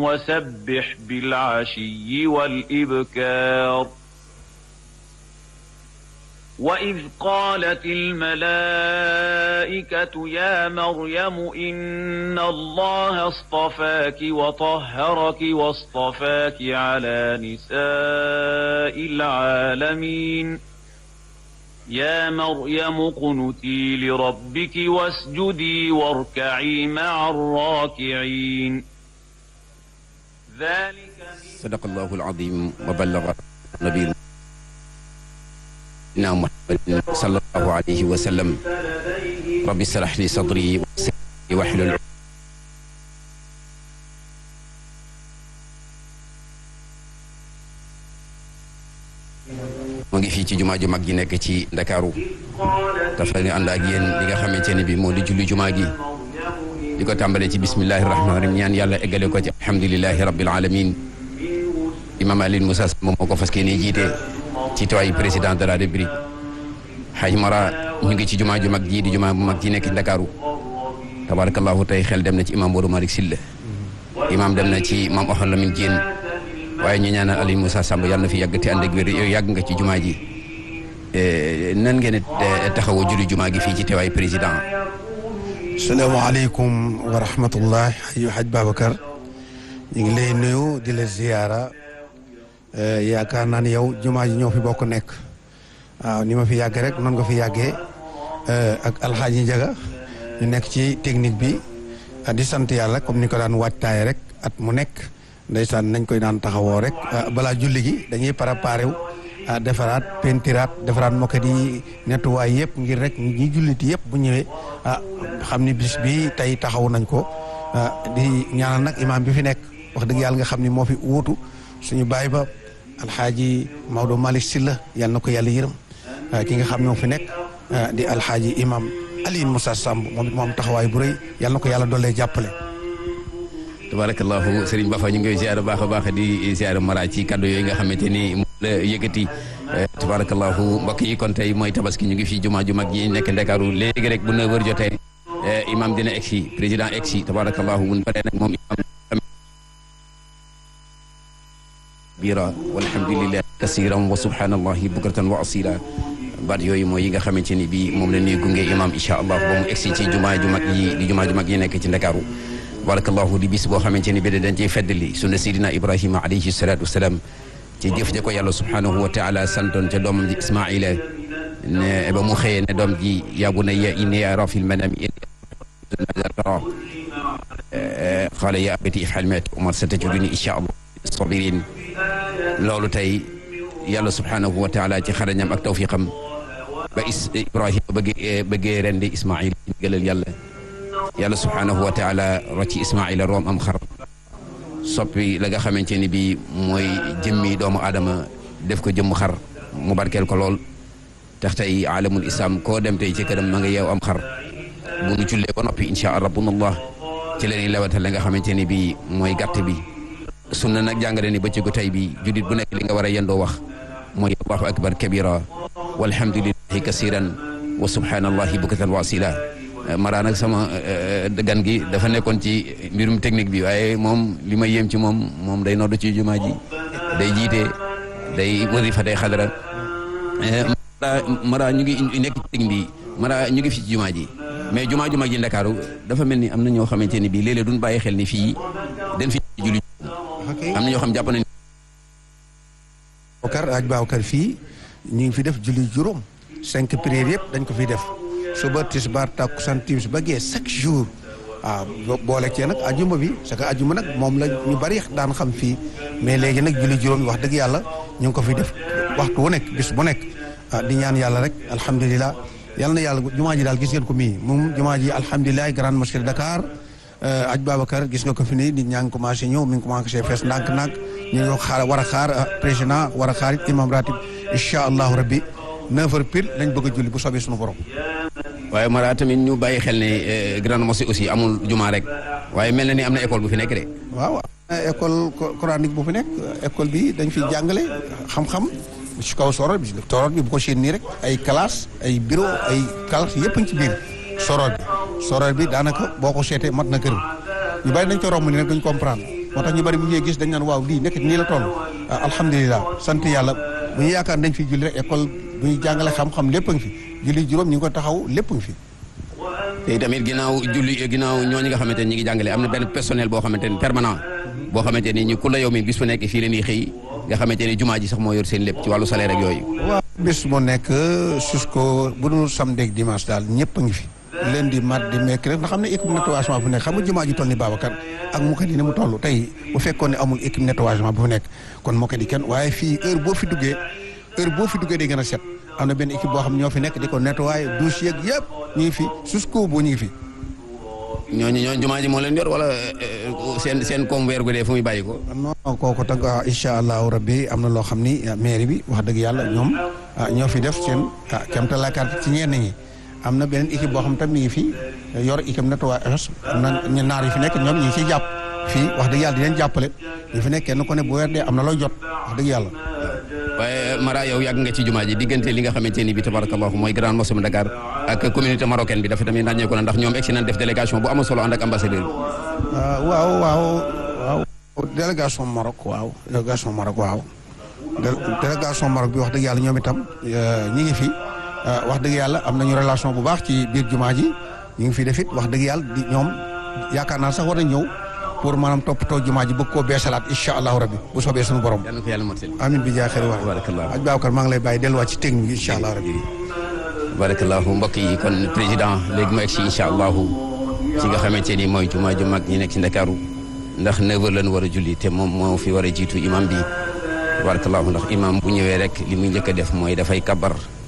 وسبح بالعشي والإبكار وإذ قالت الملائكة يا مريم إن الله اصطفاك وطهرك واصطفاك على نساء العالمين يا مريم اقنتي لربك واسجدي واركعي مع الراكعين ذلك صدق الله العظيم وبلغ نبينا محمد صلى الله عليه وسلم رب اشرح لي صدري ويسر لي واحلل mu ngi fii ci jumaa ju mag ji nekk ci ndakaaru dafa ni ànd ak yéen li nga xamante ne bi moo di julli jumaa gi di ko tàmbalee ci bismillahi rahmaani rahim ñaan yàlla eggale ko ci alhamdulilahi rabbil alamin imam Alioune Moussa moom moo ko fas yéene jiite ci tawaayu président de la république xaj mara ñu ngi ci jumaa ju mag ji di jumaa bu mag ji nekk ci ndakaaru tabarakallahu tey xel dem na ci imam Modou Malick Sylla imam dem na ci imam Oxon Lamine Diène waaye ñu ñaanal Alioune Moussa Samb yàlla na fi yàgg te ànd ak wér yow yàgg nga ci jumaa ji nan ngeen taxawoo julli jumaa gi fii ci teewaay président. salaamaaleykum wa rahmatullah yu haj Babacar ñu ngi lay nuyu di la ziyaara yaakaar naa ne yow jumaa ji ñoo fi bokk nekk waaw ni ma fi yàggee rek noonu nga fi yàggee ak alxaaji Njaga ñu nekk ci technique bi di sant yàlla comme ni ko daan waajtaay rek at mu nekk. ndeysaan nañ koy daan taxawoo rek balaa julli gi dañuy préparé wu defaraat pentiraat defaraat moket yi nettuwaay yëpp ngir rek ñi julliti yëpp bu ñëwee ah xam ni bis bi tey taxaw nañ ko di ñaanal nag imaam bi fi nekk wax dëgg yàlla nga xam ni moo fi wuutu suñu baay ba alxaaji Maodo Malick Sylla yal na ko yàlla yërëm ki nga xam ñoo fi nekk di alxaaji imaam Alioune Moussa Samb moom moom taxawaay bu rëy yal na ko yàlla dollee jàppale tabarakallahu Serigne Bafa ñu ngi koy ziar baax a baax di ziar mara ci kaddu yooyu nga xamante ni moom la yëkkati tabarakallahu mbokk yi kon tey mooy tabaski ñu ngi fii jumaa ju mag yi nekk Ndakaaru léegi rek bu 9h jotee imam dina egsi président egsi tabarakallahu bu ñu paree nag moom imam bira walhamdulillahi kasiran wa subhanallahi bukratan wa asila baat yooyu mooy yi nga xamante ni bi moom la ñuy gunge imam incha allah ba mu egsi ci jumaa ju mag yi di jumaa ju mag yi nekk ci Ndakaaru barakallahu di bis boo xamante ni bi dañ ciy feddali sunna sidina ibrahima alayhi salatu wasalaam ci jëf ja ko yàlla subhanahu wa taala santoon ca doomam ji ismaila ne ba mu xëyee ne doom ji yaa bunayya inni ara fil manami tara qala ya abati if'al ma tu'mar satajiduni insha allah sabirin loolu tey yàlla subhanahu wa taala ci xarañam ak tawfiqam ba is ibrahima bëggee bëggee rendi ismail gëlal yàlla yàlla subhaanahu wa taala rocci ismaila room am xar soppi la nga xamante ni bi mooy jëmmi doomu aadama def ko jëmm xar mu barkeel ko lool tax tey alamul islam koo dem tey ci këram ma nga yeew am xar bu nu jullee ba noppi insha rabbunallah ci la ñuy lewatal la nga xamante ni bi mooy gàtt bi sunna nag jàngale ni bëccëgu tey bi juddit bu nekk li nga war a yendoo wax mooy allahu akbar kabira walhamdulillahi kasiran wa subhanallahi bukatan wa asila Mara nag sama gan gi dafa nekkoon ci mbirum technique bi waaye moom li ma yéem ci moom moom day noddu ci jumaa ji day jiite day wasifa day xadara Mara ñu ngi nekk ci technique bi Mara ñu ngi fi ci jumaa ji mais jumaa ju mag ji Ndakaaru dafa mel ni am na ñoo xamante ni bii léeg-léeg duñ bàyyi xel ni fii den fi julli am na ñoo xam jàpp nañ Babacar aj Babacar fii ñu ngi fi def julli juróom cinq prières yëpp dañ ko fiy def suba tisbaar takkusaan timis ba gee chaque jour waaw boole cee nag ajuma bi parce que ajuma nag moom la ñu bari daan xam fii mais léegi nag julli juróom yi wax dëgg yàlla ñu ngi ko fi def waxtu wu nekk bis bu nekk di ñaan yàlla rek alhamdulilah yàlla na yàlla jumaa ji daal gis ngeen ko mii moom jumaa ji alhamdulilah grande mosquée de Dakar aj Babacar gis nga ko fi nii nit ñaa ngi commencé ñëw mi ngi commencé fees ndànk-ndànk ñu ngi xaar war a xaar président war a xaar imam ratib incha allahu rabbi neuf heures pile lañ bëgg a julli bu soobee suñu borom waaye Mara tamit ñu bàyyi xel ne grande mosquée aussi amul jumaa rek waaye mel na ni am na école bu fi nekk de. waaw école coranique bu fi nekk école bi dañ fi jàngale xam-xam ci kaw soror bi soror bi bu ko séen nii rek ay classe ay bureau ay classe yëpp ci biir soror bi soror bi daanaka boo ko seetee mat na kër ñu bàyyi nañ ko romb ni nag duñ comprendre moo tax ñu bari bu ñuy gis dañ naan waaw lii nekk nii la toll alhamdulilah sant yàlla bu ñu yaakaar dañ fi julli rek école bu ñu jàngale xam-xam lépp a ngi fi julli juróom ñu ngi ko taxaw lépp a ngi fi te tamit ginnaaw julli ginnaaw ñooñu nga xamante ni ñi ngi jàngale am na benn personnel boo xamante ni permanent boo xamante ni ñu ku la yow mi bis bu nekk fii la ñuy xëy nga xamante ni jumaa ji sax moo yor seen lépp ci wàllu salaire ak yooyu waaw bis moo nekk jusqu'au bu dul samedi ak dimanche daal ñëpp a ngi fi lundi mardi mercredi nga xam ne équipe nettoyagement bu nekk xam nga jumaa ji toll ni Babacar ak Moukadi ni mu toll tey bu fekkoon ne amul équipe nettoyagement bu nekk kon Moukadi kenn waaye fii heure boo fi duggee heure boo fi duggee day gën a set am na benn équipe boo xam ñoo fi nekk di ko nettoyer douche yeeg yëpp ñu ngi fi jusqu'au bout ñu ngi fi. ñooñu ñooñu jumaa ji moo leen yor wala seen seen koom weer gu dee fu muy bàyyi ko. non kooku tag incha allahu rabbi am na loo xam ni mairie bi wax dëgg yàlla ñoom ñoo fi def seen kéemtalaakaat ci ñenn ñi. am na beneen équipe boo xam tam mi ngi fi yor équipe nettoyage am na ñu naar yi fi nekk ñoom ñu ngi ciy jàpp fii wax dëgg yàlla di leen jàppale ñu fi nekk kenn ku ne bu weer dee am na looy jot wax dëgg yàlla. waaye Mara yow yàgg nga ci jumaa ji diggante li nga xamante ni bi tabarakallahu mooy grande mosquée de Dakar ak communauté marocaine bi dafa tamit ràññeeku na ndax ñoom egsi nañ def délégation bu am solo ànd ak ambassadeur bi. waaw waaw waaw délégation Maroc waaw délégation Maroc waaw délégation Maroc bi wax dëgg yàlla ñoom itam ñi ngi fi. wax dëgg yàlla am nañu relation bu baax ci biir jumaa ji ñu ngi fi def it wax dëgg yàlla di ñoom yaakaar naa sax war nañ ñëw pour maanaam toppatoo jumaa ji bëgg koo beesalaat incha allahu rabbi bu soobee suñu borom. yàlla na ko yàlla mottali. amin bi jaa xëy wax barakallah aj Babacar maa ngi lay bàyyi delluwaat ci technique bi incha allahu rabbi. barakallahu mbokk yi kon président léegi mu egg si incha allahu ci nga xamante ni mooy jumaa ju mag ñi nekk ci Ndakaaru ndax 9h lañ war a julli te moom moo fi war a jiitu imam bi barakallahu ndax imam bu ñëwee rek li muy njëkk a def mooy dafay kabar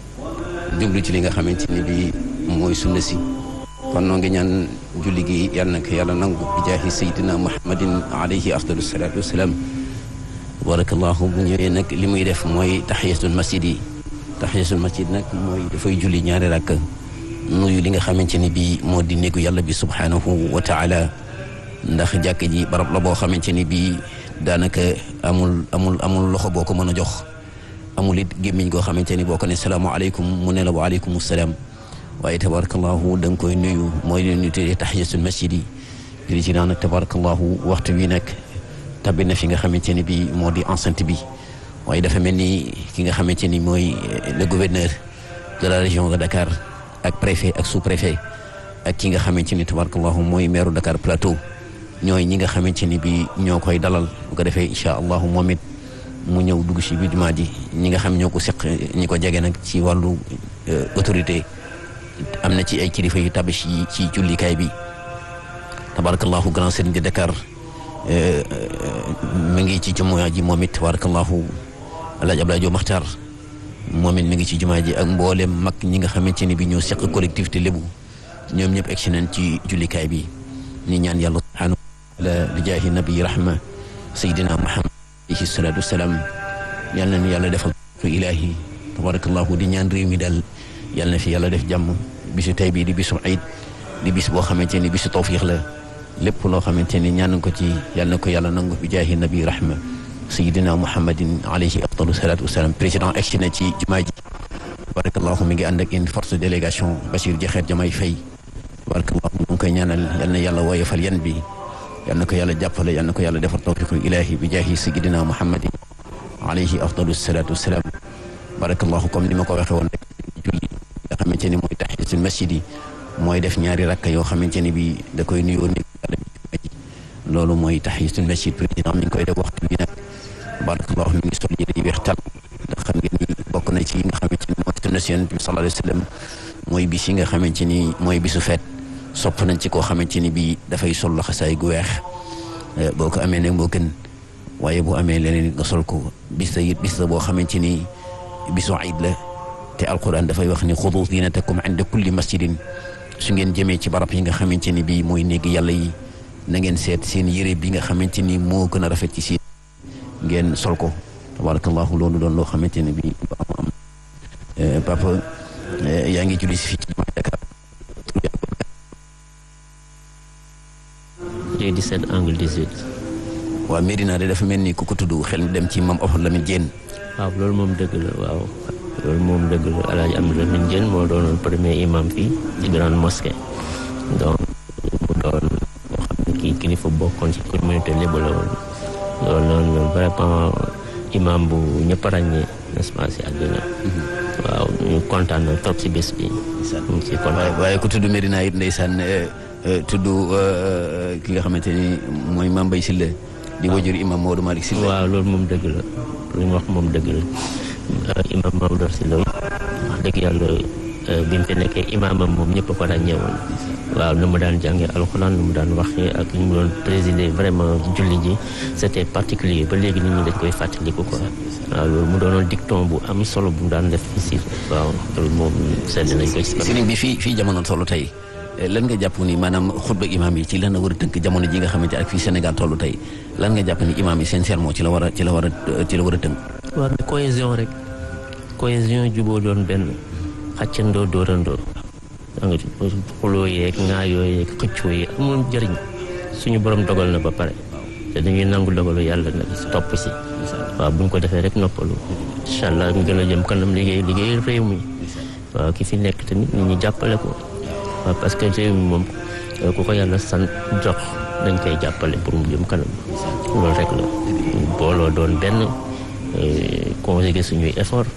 jublu ci li nga xamante ni bii mooy sunna si kon noo ngi ñaan julli gi yal na ko yàlla nangu bi jaahi sayyidina muhammadin alayhi afdalu salaatu wasalaam barakallahu bu ñëwee nag li muy def mooy tahiyatul masjid yi tahiyatul masjid nag mooy dafay julli ñaari rakk nuyu li nga xamante ni bii moo di néegu yàlla bi subhanahu wa taala ndax jàkk ji barab la boo xamante ni bii daanaka amul amul amul loxo boo ko mën a jox amul it gémmiñ goo xamante ni boo ko ne salaamaaleykum mu ne la waaleykum salaam waaye tabarakallahu da nga koy nuyu mooy leen ñu tuddee tahiyatul masjid yi di ci naan tabarakallahu waxtu wi nag tabbi na fi nga xamante ni bii moo di enceinte bi waaye dafa mel ni ki nga xamante ni mooy le gouverneur de la région de Dakar ak préfet ak sous préfet ak ki nga xamante ni tabarakallahu mooy maire Dakar Plateau ñooy ñi nga xamante ni bii ñoo koy dalal bu ko defee incha allahu moom it mu ñëw dugg ci biir jumaa ji ñi nga xam ñoo ko seq ñi ko jege nag ci wàllu autorité am na ci ay kilifa yu tabi ci ci jullikaay bi tabarakallahu grand serigne de Dakar mi ngi ci jumaa ji moom it tabarakallahu Alaaji Abdoulaye Diop Makhtar moom it mi ngi ci jumaa ji ak mboolem mag ñi nga xamante ni bi ñoo seq collectivité lébu ñoom ñëpp egsi nañ ci jullikaay bi ñu ñaan yàlla subhanahu wa taala bi jaahi nabi rahma sayidina Muhammad alayhi salaatu wasalaam yal na yàlla defal ko ilaahi tabarakallahu di ñaan réew mi daal yal na fi yàlla def jàmm bisu tey bii di bisu ayid di bis boo xamante ni bisu tawfiix la lépp loo xamante ni ñaan ko ci yal na ko yàlla nangu bi jaahi nabi rahma sayidina muhammadin alayhi afdalu salaatu wasalaam président egsi na ci jumaa ji tabarakallahu mi ngi ànd ak une forte délégation Bachir Jaxeer Jamay Fay tabarakallahu mu ngi koy ñaanal yal na yàlla woyofal yan bi yal na ko yàlla jàppale yal na ko yàlla defar tawfiqul ilaahi bi jaahi sayidina muhammadin alayhi afdalu salaatu wasalaam barakallahu comme ni ma ko waxee woon rek julli nga xamante ni mooy tahiyatul masjid yi mooy def ñaari rakka yoo xamante ni bi da koy nuyoo ni yàlla bi ci loolu mooy tahiyatul masjid président mi ngi koy def waxtu bi nag barakallahu mi ngi sol yére yi weex tal ndax xam ngeen ni bokk na ci yi nga xamante ni mooy sunna si yonent bi sallallahu alayhi wa sallam mooy bis yi nga xamante ni mooy bisu feet sopp nañ ci koo xamante ni bii dafay sol laxasaay gu weex boo ko amee nag moo gën waaye bu amee leneen nga sol ko bis la it bis la boo xamante ni bisu iid la te alquran dafay wax ni xudu zinatakum inda kulli masjidin su ngeen jëmee ci barab yi nga xamante ni bii mooy néegi yàlla yi na ngeen seet seen yére bi nga xamante ni moo gën a rafet ci si ngeen sol ko tabarakallahu loolu doon loo xamante ni bii lu am am papa yaa ngi julli si fii ci jumaa Dakar Rue 17 angle 18. waaw Medina de dafa mel ni ku ko tudd xel mi dem ci mam Ahmad Lamine Diène waaw loolu moom dëgg la waaw loolu moom dëgg la El Hadj Amadou Lamine Diène moo doonoon premier imam fii ci grande mosquée donc mu doon boo xam ne kii kilifa bokkoon ci communauté lébu la woon loolu noonu vraiment imam bu ñëpp ràññee n'est-ce pas si àddina waaw ñu kontaan na trop si bés bi ñu ngi si kontaan waaye ku tudd Medina it ndeysaan tudd ki nga xamante ni mooy Mame Mbaye Sylla di wajur imam Maodo Malick Sylla waaw loolu moom dëgg la lu ñu wax moom dëgg la imam Maodo Sylla wax dëgg yàlla bi mu fi nekkee imaamam moom ñëpp ko daan ñëwoon waaw nu mu daan jàngee alxuraan nu mu daan waxee ak ñu mu doon présider vraiment julli ji c'était particulier ba léegi nit ñi dañ koy fàttaliku quoi waaw loolu mu doonoon dicton bu am solo bu mu daan def fii si waaw loolu moom sedd nañ ko si sëriñ bi fii fii jamono toll tey lan nga jàpp ni maanaam xutba imaam yi ci lan la war a tënk jamono ji nga xamante ak fii Sénégal toll tey lan nga jàpp ni imaam yi seen sermon ci la war a ci la war a ci la war a tënk waaw mais cohésion rek cohésion juboo doon benn xàccandoo dóorandoo da nga xuloo yeeg ŋaayoo yeeg xëccoo yi amul njëriñ suñu borom dogal na ba pare te dañuy nangu dogalu yàlla nag topp si waaw bu ñu ko defee rek noppalu incha allah ñu gën a jëm kanam liggéey liggéey réew mi waaw ki fi nekk tamit nit ñi jàppale ko waaw parce que réew mi moom ku ko yàlla san jox dañ koy jàppale pour mu jëm kanam loolu rek la booloo doon benn conjuguer suñuy effort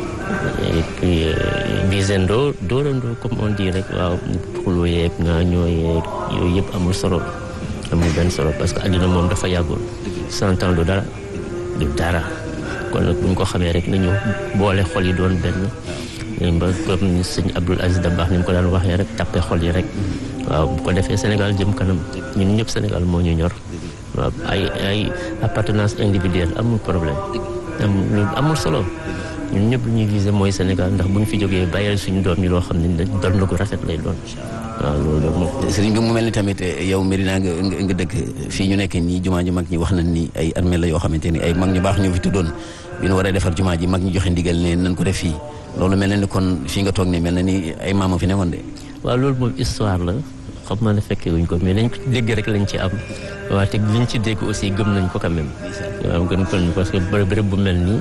et puis gisandoo dóorandoo comme on dit rek waaw xuloo yeeg nga ñoo yeeg yooyu yëpp amul solo amul benn solo parce que àddina moom dafa yàggul cent ans du dara du dara kon nag bu ñu ko xamee rek nañu boole xol yi doon benn ba comme sëñ Abdoul Aziz Dabakh ni mu ko daan waxee rek tappe xol yi rek waaw bu ko defee Sénégal jëm kanam ñun ñëpp Sénégal moo ñu ñor waaw ay ay appartenance individuelle amul problème amul amul solo ñun ñëpp lu ñuy viser mooy Sénégal ndax bu ñu fi jógee bàyyil suñu doom yi loo xam ne doon na ko rafet lay doon waaw loolu la moom. sëriñ bi mu mel ni tamit yow Medina nga nga dëkk fii ñu nekk nii jumaa ju mag ñi wax nañ ni ay armée la yoo xamante ni ay mag ñu baax ñoo fi tuddoon bi ñu war a defar jumaa ji mag ñi joxe ndigal ne nañ ko def fii loolu mel na ni kon fii nga toog ne mel na ni ay maama fi nekkoon de. waaw loolu moom histoire la xam naa ne fekkee wuñ ko mais lañ ko dégg rek lañ ci am waaw te liñ ci dégg aussi gëm nañ ko quand même waaw gën ko parce que bërëb bu mel nii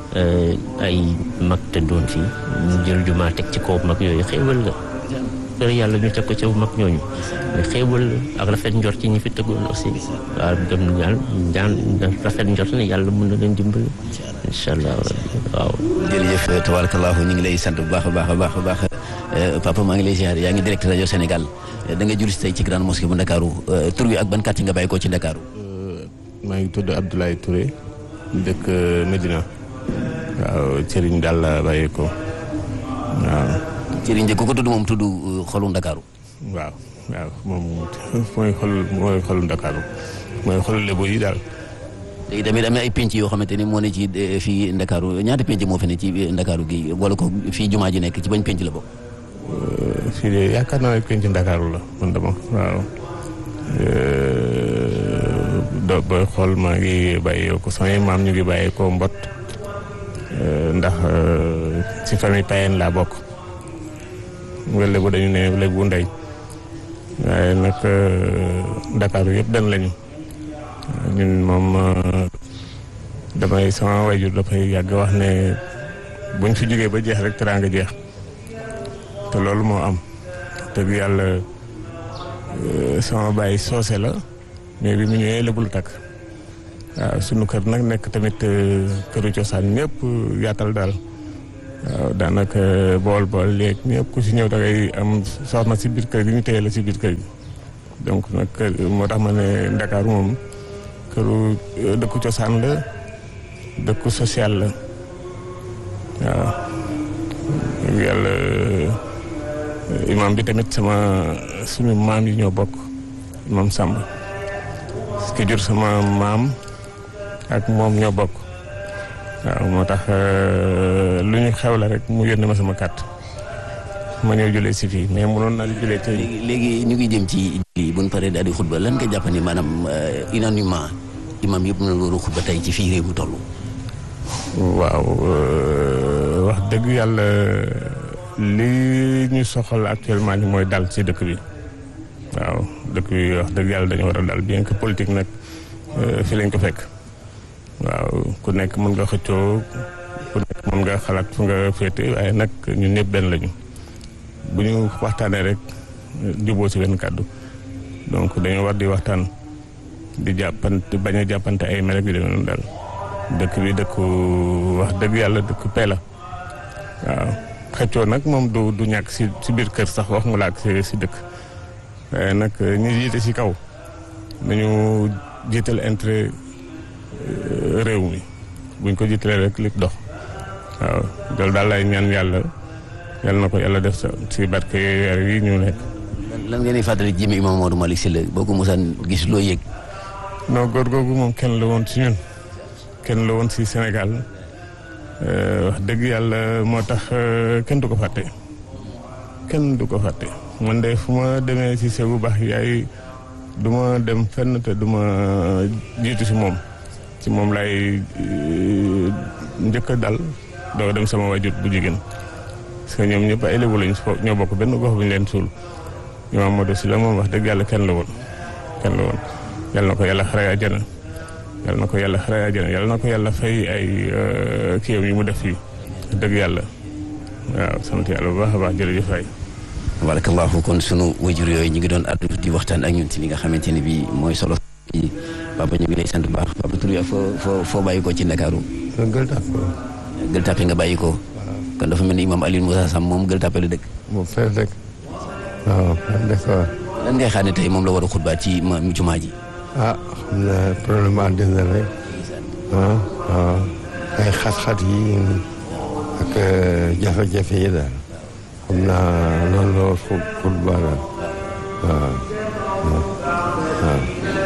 ay mag te doon fii ñu jël jumaa teg ci kaw mag yooyu xéewal la kër yàlla ñu teg ko ca mag ñooñu mais xéewal la ak rafet njort ci ñi fi tëggoon aussi waaw gëm na yàlla ñaan rafet njort ne yàlla mën na leen dimbali incha allah waaw jërëjëf tabarakallahu ñu ngi lay sant bu baax a baax a baax a baax papa maa ngi lay ziar yaa ngi direct rajo Sénégal da nga jul si tey ci grande mosquée bu Ndakaaru tur wi ak ban kàtt nga bàyyi ko ci Ndakaaru maa ngi tudd Abdoulaye Touré dëkk Medina waaw Serigne daal la bàyyi ko waaw Serigne ku ko tudd moom tudd xolu Ndakaaru waaw waaw moom mooy xol mooy xolu Ndakaaru mooy xolu Lebu yi daal léegi tamit am na ay penc yoo xamante ni moo ne ci fii Ndakaaru ñaata penc moo fi ne ci Ndakaaru gi wala ko fii jumaa ji nekk ci bañ penc la bokk fii de yaakaar naa ne penc Ndakaaru la man dama waaw do booy xool maa ngi bàyyee ko samay maam ñu ngi bàyyee ko mbot ndax ci famille payen laa bokk nga lébu dañu ne lébu ndey waaye nag Ndakaaru yëpp dan lañu ñun moom damay sama wayjur dafay yàgg wax ne buñ fi jógee ba jeex rek teraanga jeex te loolu moo am dëgg yàlla sama baay soose la mais bi mu ñëwee lébu la takk waaw sunu kër nag nekk tamit këru cosaan ñëpp yaatal daal waaw daanaka bool bool léegi ñëpp ku si ñëw da ngay am soxna si biir kër gi ñu téye la si biir kër gi donc nag moo tax ma ne Ndakaaru moom këru dëkku cosaan la dëkku social la waaw dëgg yàlla imam bi tamit sama suñu maam yi ñoo bokk imam Samba ki jur sama maam ak moom ñoo bokk waaw moo tax lu ñu xew la rek mu yónnee ma sama kàtt ma ñëw julee si fii mais mënoon naa di julee ci léegi léegi ñu ngi jëm ci lii bu ñu paree daal di xutba lan nga jàpp ni maanaam unanimement imam yëpp na loolu xutba tey ci fii réew mi toll waaw wax dëgg yàlla li ñu soxal actuellement ni mooy dal ci dëkk bi waaw dëkk bi wax dëgg yàlla dañu war a dal bien que politique nag fi lañ ko fekk waaw ku nekk mën nga xëccoo ku nekk mën nga xalaat fu nga féete waaye nag ñun ñëpp benn lañu bu ñu waxtaanee rek juboo ci benn kàddu donc dañoo war di waxtaan di jàppante bañ a jàppante ay mel ak yu demee noonu daal dëkk bi dëkku wax dëgg yàlla dëkk pee la waaw xëccoo nag moom du du ñàkk si si biir kër sax wax mu laak si si dëkk waaye nag ñi jiite si kaw nañu jiital intérêt réew mi buñ ko jiitalee rek li dox waaw loolu daal lay ñaan yàlla yàlla na ko yàlla def sa si barke weer yi ñu nekk. lan ngeen di fàttali jëme imam Maodo Malick Sylla boo ko mosaan gis loo yëg. non góor googu moom kenn la woon si ñun kenn la woon si Sénégal wax dëgg yàlla moo tax kenn du ko fàtte kenn du ko fàtte man de fu ma demee si Segu baax yaay du ma dem fenn te du ma jiitu si moom si moom lay njëkk a dal doo dem sama wajut bu jigéen parce que ñoom ñëpp ay lébu lañ ñoo bokk benn gox bu ñu leen suul Imam Maodo Sylla moom wax dëgg yàlla kenn la woon kenn la woon yàlla na ko yàlla xare àjjana yàlla na ko yàlla xare àjjana yàlla na ko yàlla fay ay kiyam yi mu def fii dëgg yàlla waaw sant yàlla bu baax a baax jërëjëf waay tabarakallahu kon sunu wajur yooyu ñu ngi doon addu di waxtaan ak ñun ci li nga xamante ne bii mooy solo yi papa ñu ngi lay sant bu baax papa tur ya foo foo foo bàyyi ko ci Ndakaaru gël tàpp gël tàppe nga bàyyi ko kon dafa mel ni imam Alioune Moussa Sam moom gël tàppe la dëkk moom fee dëkk waaw fee dëkk waaw lan ngay xaar ne tey moom la war a xutbaat ci ma jumaa ji ah xam na problème àddina rek ah waaw ay xat-xat yi ak jafe-jafe yi daal xam naa loolu la war xut xutba daal waaw waaw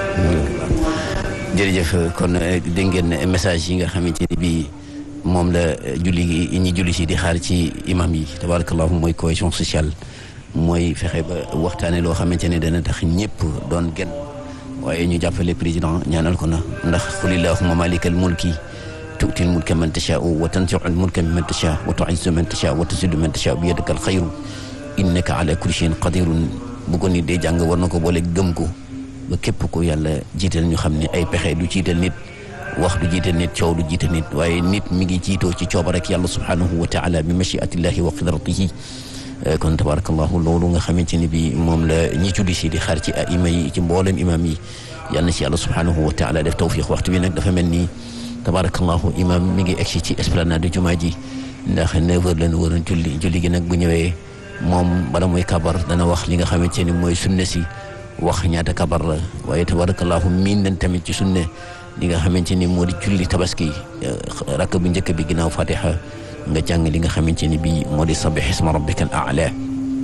jërëjëf kon dégg ngeen message yi nga xamante ni bii moom la julli gi ñi julli si di xaar ci imam yi tabarakallahu mooy cohésion sociale mooy fexe ba waxtaane loo xamante ne dana tax ñëpp doon genn waaye ñu jàppale président ñaanal ko na ndax qulillahumma malikal mulki tu'til mulka man tashaa'u wa tanzi'ul mulka mimman tashaa'u wa tu'izzu man tashaa'u wa tuzillu man tashaa'u bi yadikal xayru innaka ala kulli shay'in qadirun bu ko nit dee jàng war na ko boole gëm ko ba képp ko yàlla jiital ñu xam ne ay pexe du jiital nit wax du jiital nit coow du jiital nit waaye nit mi ngi jiitoo ci cooba rek yàlla subhanahu wa taala bi machiatillahi wa qidratihi kon tabarakallahu loolu nga xamante ni bi moom la ñi julli si di xaar ci aima yi ci mboolem imam yi yal na si yàlla subhanahu wa taala def tawfiq waxtu bi nag dafa mel ni tabarakallahu imam mi ngi egsi ci esplanade jumaa ji ndax neuf heures lañu waroon julli julli gi nag bu ñëwee moom bala mooy kabar dana wax li nga xamante ni mooy sunna si wax ñaata kabar la waaye tabarakallahu miin nañ tamit ci sunne li nga xamante ni moo di julli tabaski rakk bu njëkk bi ginnaaw fatiha nga jàng li nga xamante ni bii moo di sabih isma rabbika al a'la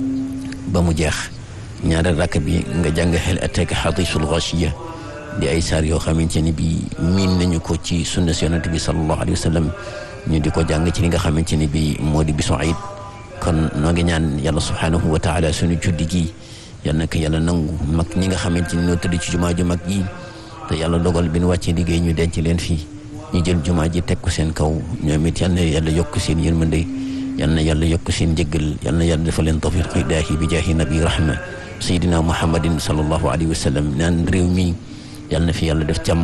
ba mu jeex ñaareel rakk bi nga jàng xel ataka hadisul ghashiya di ay saar yoo xamante ni bii miin nañu ko ci sunna si yonent bi sallallahu alayhi wa sallam ñu di ko jàng ci li nga xamante ni bii moo di bisu ayit kon noo ngi ñaan yàlla subhanahu wa taala suñu julli gi yal na ko yàlla nangu mag ñi nga xamante ni ñoo tëdd ci jumaa ju mag yi te yàlla dogal bi nu wàccee liggéey ñu denc leen fii ñu jël jumaa ji teg ko seen kaw ñoom it yal na yàlla yokk seen yërmande yal na yàlla yokk seen njëggal yal na yàlla defal leen tawfiq idaahi bi jaahi nabi rahma sayidina muhammadin sallallahu alayhi wa sallam naan réew mi yal na fi yàlla def jàmm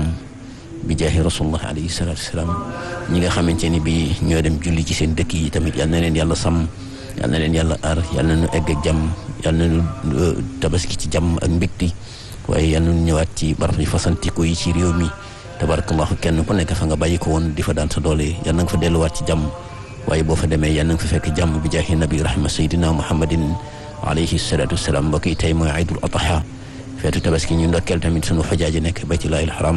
bi jaahi rasulullah alayhi salatu wasalaam ñi nga xamante ni bi ñoo dem julli ci seen dëkk yi tamit yal na leen yàlla sàmm yal na leen yàlla aar yal na nu egg ak jàmm yal na nu tabaski ci jàmm ak mbégti waaye yal na nu ñëwaat ci barab yi fasantikoo yi ci réew mi tabarakallahu kenn ku nekk fa nga bàyyi ko woon di fa daan sa doole yal na nga fa delluwaat ci jàmm waaye boo fa demee yal na nga fa fekk jàmm bi jaahi nabi rahma sayyidina muhammadin alayhi salatu wasalaam mbokk yi tey mooy aydul adha feetu tabaski ñu ndokkeel tamit sunu xajaaji nekk baytullaahil haram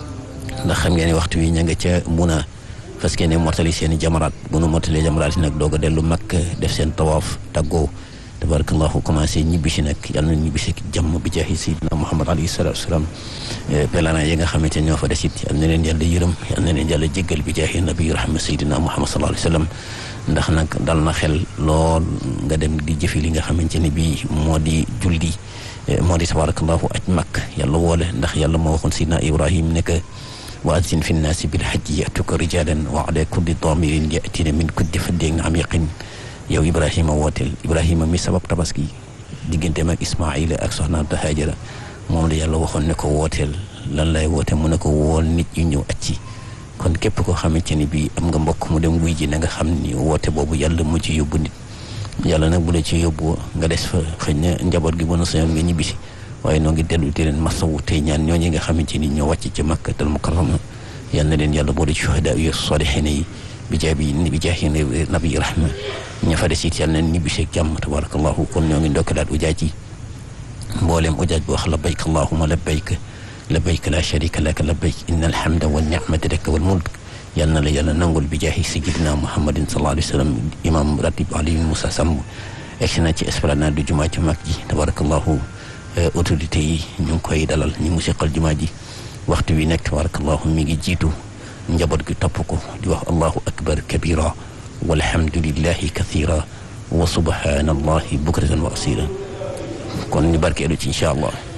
ndax xam ngeen ne waxtu wi ña nga ca muna fas ne mottali seen i jamaraat bu nu mottalee jamaraat yi nag doog a dellu Makka def seen tawaaf tàggoo tabarakallahu commencé ñibbisi nag yal na ñibbisi jàmm bi jaahi sayyidina muhammad alayhi salatu wasalaam pèlerin yi nga xamante ñoo fa desit yal na leen yàlla yërëm yal na leen yàlla jéggal bi jaahi nabi rahma sayyidina muhammad sallallahu alayhi wa sallam ndax nag dal na xel lool nga dem di jëfi li nga xamante ne bii moo di julli moo di tabarakallahu aj makk yàlla woole ndax yàlla moo waxoon sayyidina ibrahim ne que wa azzin fi nnaasi bilhajji yatuka rijalan wa ala kulli damirin yatina min kulli fajjin amiqin yow ibrahima wooteel ibrahima mi sabab tabaski digganteem ak ismaila ak soxnaam ta hajara moom la yàlla waxoon ne ko wooteel lan lay woote mu ne ko wool nit ñu ñëw acci kon képp koo xamante ni bii am nga mbokk mu dem wuy ji na nga xam ni woote boobu yàlla mu ci yóbbu nit yàlla nag bu la ci yóbbu nga des fa xëy na njaboot gi mën a sañoon nga ñibbisi waaye noo ngi dellu di leen masawu tey ñaan ñooñu nga xamante ni ñoo wàcc ci makkatal mukarrama yal na leen yàlla boole ci shuhada yu salihin yi bi jaabi bi jaahi nabi rahma ña fa des it yal na ñibbi seeg jàmm tabarakallahu kon ñoo ngi ndokkalaat ujaaj yi mboolem ujaaj bu wax labbayk allahumma labbayk labbayk la sharika laka labbayk inna alhamda wa ni'mata laka wal mulk yal na la yàlla nangul bi jaahi sayyidina muhammadin sallallahu alayhi wa sallam imam ratib Aliou Moussa Samb egsi na ci esplanade du jumaa ci mag ji tabarakallahu autorité yi ñu ngi koy dalal ñi mu seqal jumaa ji waxtu wi nekk tabarakallahu mi ngi jiitu njaboot gi topp ko di wax allahu akbar kabira walhamdulillahi kathira wa subhanallahi bukratan wa asila kon ñu barkeelu ci incha allah